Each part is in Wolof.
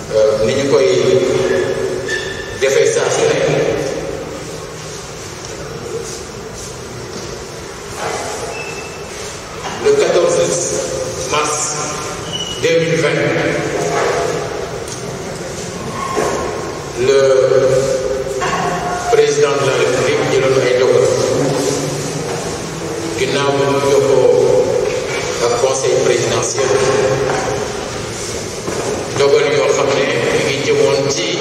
ni ñu koy defee saa su ne le 14 mars 2020 le président de la République jëloon ay dogal ginnaaw bi mu jokkoo ak conseil présidentiel dogal yoo xam ne mi ngi jëmoon ci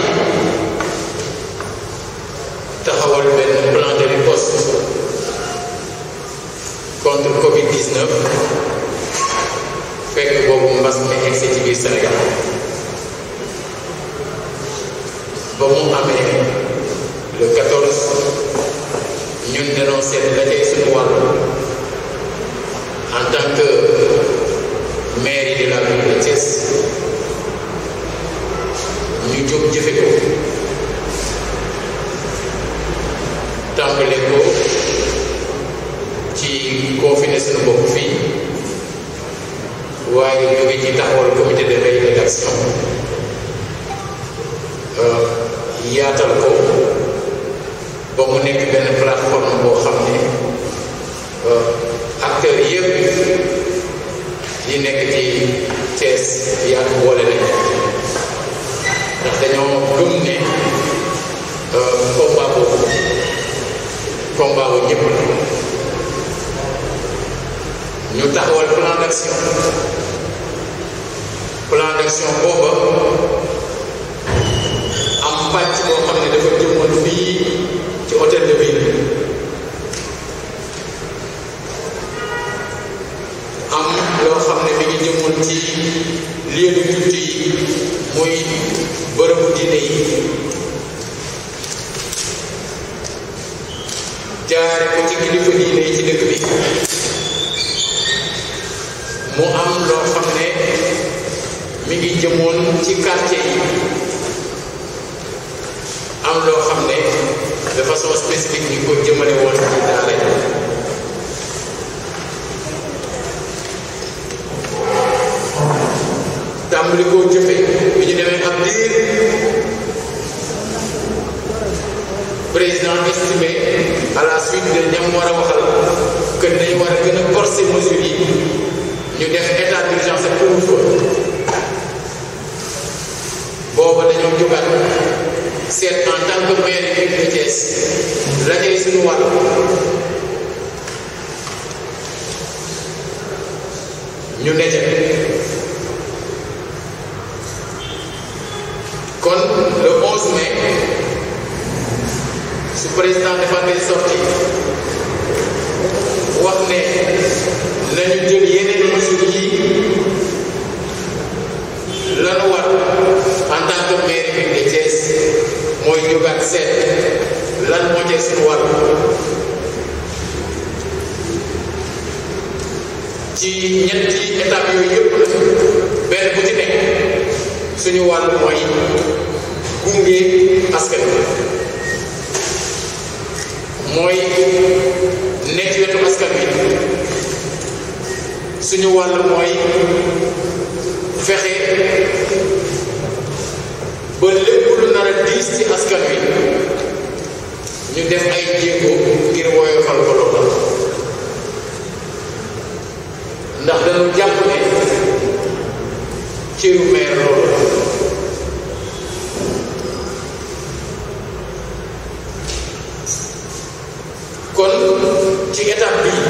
taxawal benn plan de riposte contre Covid-19 fekk boobu mbas mi egsi ci biir Sénégal ba mu amee le 14 ñun dañoo seet la tey suñu wàll en tant que mairie de la ville de Thiès ñu jóg jëfe ko tàmbale ko ci confiné suñu bopp fii waaye jóge ci taxawal comité de veille et d'action yaatal ko ba mu nekk benn plateforme boo xam ne acteurs yëpp yi nekk ci Thiès yaatu boole nañ ndax dañoo gëm ne combat boobu combat bu ñëpp la ñu taxawal plan d'action plan d'action booba am pàcc boo xam ne dafa jëmoon fii ci hôtel de ville am loo xam ne mi ngi jëmoon ci lieu de culte yi muy bërëbu diine yi jaare ko ci kilifa diine yi ci dëkk bi mu am loo xam ne mi ngi jëmoon ci quartier yi am loo xam ne de façon spécifique ñu ko jëmale woon ci daara yi tàmbali koo jëfe bi ñu demee ab diir président estimé à la suite de ñam war a waxal que dañu war a gën a corser mesures yi ñu def état d'urgence ak couvre-feu booba dañoo jógaat seet en tant que maire yi de Thiès la tey suñu wàll ñu nete kon le 11 mai su président dafa des sorties wax ne nañu jël yeneen mesures yi lanu war en tant que maire bi de Thiès mooy jógaat seet lan moo teg suñu wàll ci ñetti étapes yooyu yëpp la benn bu ci nekk suñu wàll mooy gunge askan bi mooy nekk ci wetu askan bi suñu wàll mooy fexe ba lépp lu nar a diis ci askan wi ñu def ay jéego ngir woyofal ko loolu ndax dañu jàpp ne cëru meer loolu kon ci étape bi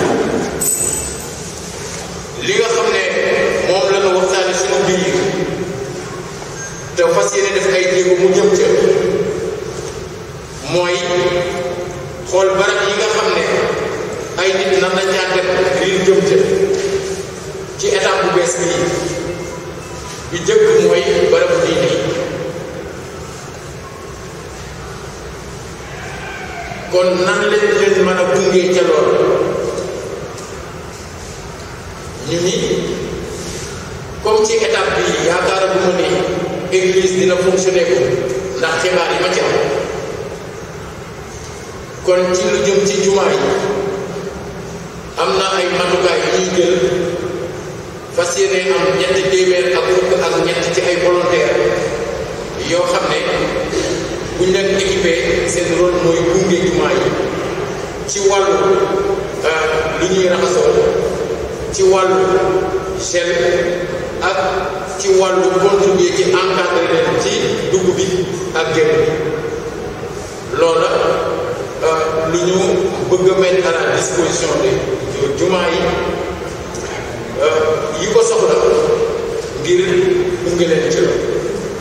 li nga xam ne moom la ñu waxtaane suñu biir te fas yéene def ay jéego mu jëm ca mooy xool barab yi nga xam ne ay nit nan la caa dem ngir jëm ca ci étape bu bees bii bi jëkk mooy barabu diine yi kon nan leen leen mën a gungee ca lool ñu ni comme ci étape bi yaakaar bu ma ne église dina fonctionner ko ndax xibaar yi ma ci am kon ci lu jëm ci jumaa yi am na ay matukaay yu ñuy jël fas yéene am ñetti téeméer ak fukk ak ñett ci ay volontaire yoo xam ne buñ leen équipé seen rôle mooy gunge jumaa yi ci wàllu lu ñuy raxasoo ci wàllu gel ak ci wàllu contribuer ci encadré leen ci dugg bi ak génn bi loola lu ñu bëgg a mettre à la disposition de jumaa yi yi ko soxla ngir gunge leen ci loolu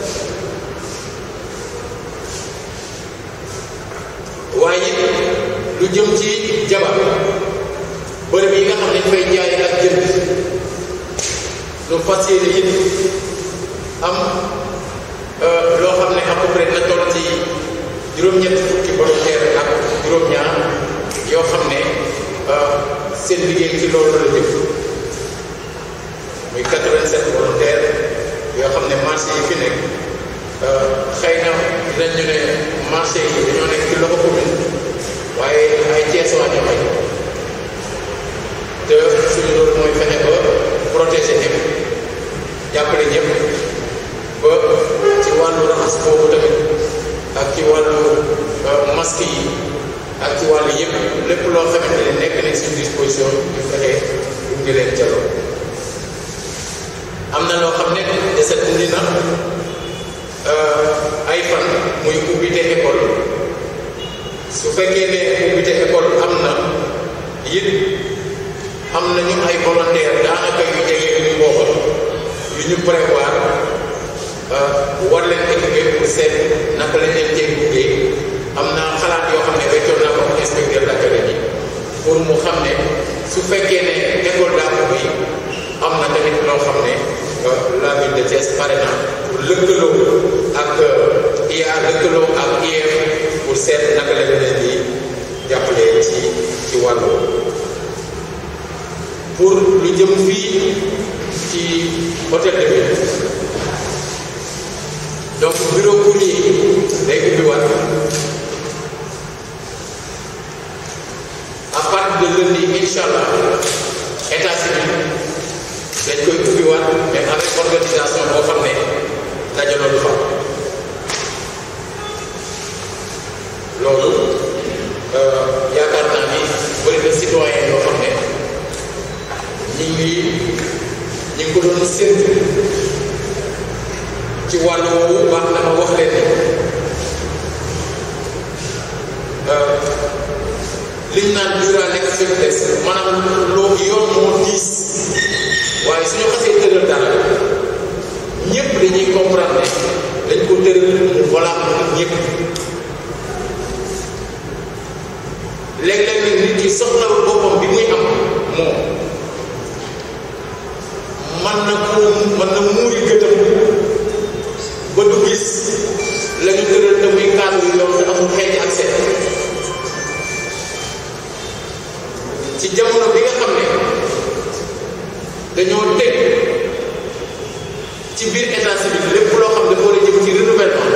waaye lu jëm ci jabar bërëb yi nga xam ne fay jaay ak jënd lu fas yéene it am loo xam ne à peu près na toll ci juróom-ñetti fukki volontaire ak juróom-ñaar yoo xam ne seen liggéey ci loolu la jëm muy 87 volontaire yoo xam ne marché yi fi nekk xëy na dinañ ñu ne marché yi dañoo nekk ci loxo commune waaye ay Cees waa ñu may te suñu loolu mooy fexe ba protéger ñëpp jàppale ñëpp ba ci wàllu raxas boobu tamit ak ci wàllu masque yi ak ci wàllu yëpp lépp loo xamante ne nekk nañ suñu disposition ñu fexe gunge leen ca loolu am na loo xam ne deset indi na ay fan muy ubbite école su fekkee ne ubbite école am na it am nañu ay volontaire daanaka yu jege yu ñu booba yu ñu prévoir war leen équiper pour seet naka lañ leen cee gunge am na xalaat yoo xam ne weccoon naa ko inspecteur d'académie pour mu xam ne su fekkee ne école daa ko bi am na tamit loo xam ne la ville de Thiès pare na pour lëkkaloo ak IA lëkkaloo ak IEF pour seet naka lañ leen di jàppale ci ci wàllu pour lu jëm fii ci hôtel de ville donc bureau courrier day ubbiwaat à partir de lundi incha allah état civil dañ koy ubbiwaat mais avec organisation boo xam ne dajaloo du fa loolu yaakaar naa ni bëri na citoyen yoo xam ne ñi ngi ñi ngi ko doon séntu ci wàllu woowu baax na ma wax leen ni liñ naan dura nekk faiblesse maanaam loo yoon moo diis waaye suñu xasee tëral dara ñëpp dañuy comprendre ne dañ ko tëral mu valable ñëpp léeg-léeg nag nit ki soxlawul boppam bi muy am moom man na ko man na muuri gëtam ba du gis la ñu tëral te muy cadre yu yoon te amul xeeñ ak seet ci jamono bi nga xam ne dañoo teg ci biir état civil lépp loo xam ne dafa war a jëm ci renouvellement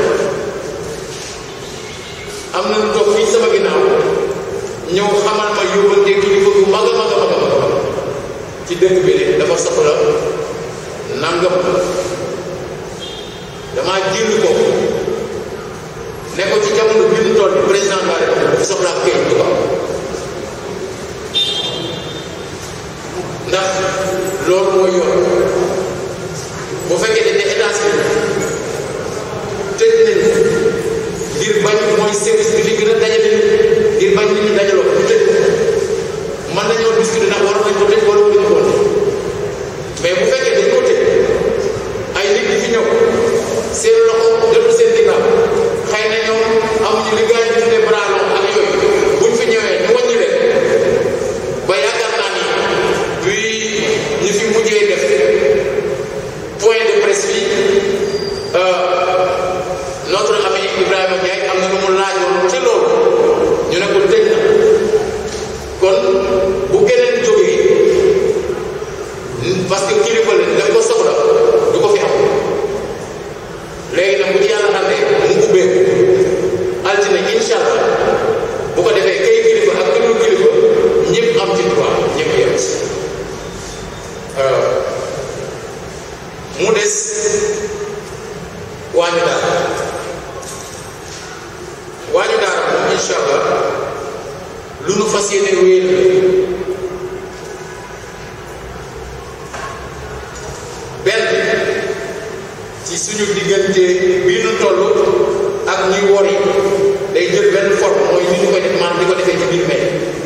am na lu toog fii sama ginnaaw ñëw xamal ma yóbbante kilifa bu mag a mag a mag a mag ci dëkk bi de dafa soxla nangam damaa jënd ko ne ko ci jamono bi mu toll président de la République dafa soxla ak kayit du ko am ndax loolu mooy yoon bu fekkee dañ ne état civil tëj nañu ngir bañ mooy service bi fi gën a dajale ngir bañ nit ñi dajaloo ñu tëj mën nañoo discuter ndax war nañ ko tëj wala waruñu ko mais bu fekkee dañ ko tëj ay nit ñi fi ñëw seen loxo jotul seen ginnaaw xëy na ñoom amuñu li gars yi di tuddee bras long ak yooyu buñ fi ñëwee ñu wàññi leen ba yaakaar naa ni bi ñu fi mujjee def point de presse bi notre ami Ibrahima Ndiaye am na lu mu laajoon ci loolu ñu ne ko tëj na kon bu keneen jógee parce que kilifa la daf ko soxla du ko fi am léegi nag bu ci yàlla àndee mu ubbeeku altine incha allah bu ko defee kay kilifa ak këllu kilifa ñëpp am ci droit ñëpp yem ci mu des waa ñu daal fas yéene wéer benn ci suñu diggante bii nu toll ak ñuy wor yi day jël benn forme mooy ni ñu koy def maanaam di ko defee ci biir mbay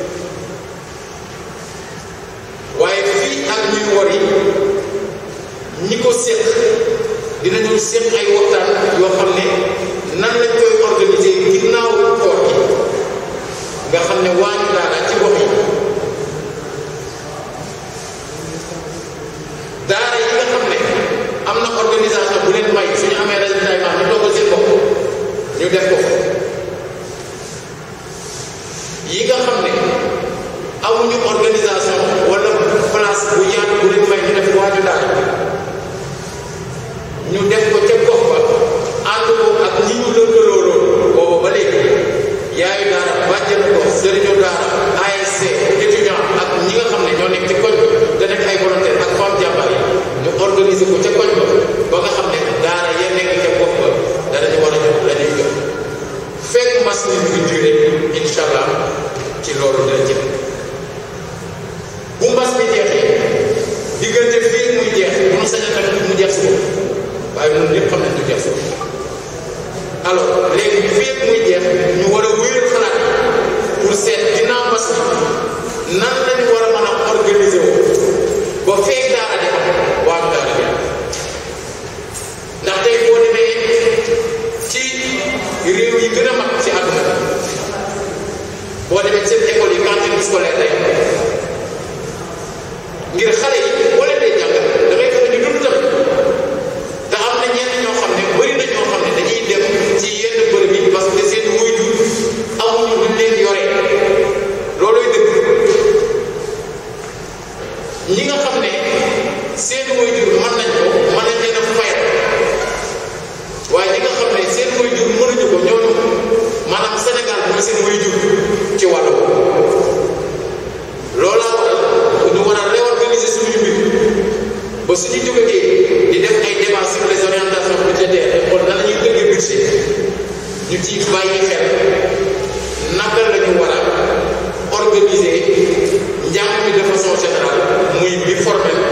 waaye fii ak ñuy wor yi ñi ko séq dinañu séq ay waxtaan yoo xam ne nan lañ koy organiser ginnaaw koor gi nga xam ne waañu daara ci gox yi daara yi nga xam ne am na organisation bu leen may suñu amee résultat yi ñu toogal seen bopp ñu def ko yi nga xam ne amuñu organisation wala place bu yaatu bu leen may ñu def waaju daara ñu def ko ca gox ba ànd ko ak ñi ñu lëkkaloo loolu boobu ba léegi yaayu daara bàjjenu gox sëriñu daara ASC étudiant ak ñi nga xam ne ñoo nekk ci koñ ba te nekk ay volontaire ak femme jàmbaar yi ñu organiser ko ca koñ ba ba nga xam ne daara ya nekk ca gox ba danañu war a jot la ñuy jot fekk mbas mi ngi duré incha allah ci loolu dina jëm bu mbas mi jeexee diggante fii muy jeex bu nu saña tamit mu jeex si waaye ñun ñëpp xam nañ du jeex si alors léegi fii muy jeex ñu war a wéyal xalaat pour seet ginnaaw mbas mi nan lañu war a mën a organiser wu ba feeg daara di am waa daara bi ndax tey boo demee ci réew yi gën a mag ci àdduna boo demee seen école yi cantine scolaire lay ngir xale yi boo leen dee jàngal da ngay fexe ñu dund tamit te am na ñenn ñoo xam ne bëri na ñoo xam ne dañuy dem ci yenn bërëb yi parce que seen waajur amuñu luñ leen yore loolooy dëgg ñi nga xam ne seen waajur mën nañ ko mën nañ leen a fayal waaye ñi nga xam ne seen waajur mënuñu ko ñooñu maanaam Sénégal mooy seen waajur ci wàllu loolaa waral ñu war a réorganiser suñu mbir ba suñu jógatee di def ay débats sur les orientations budgétaires xool nan la ñuy tëggee budget ñu ciy bàyyi xel naka la ñu war a organiser njàng mi de façon générale muy bi formel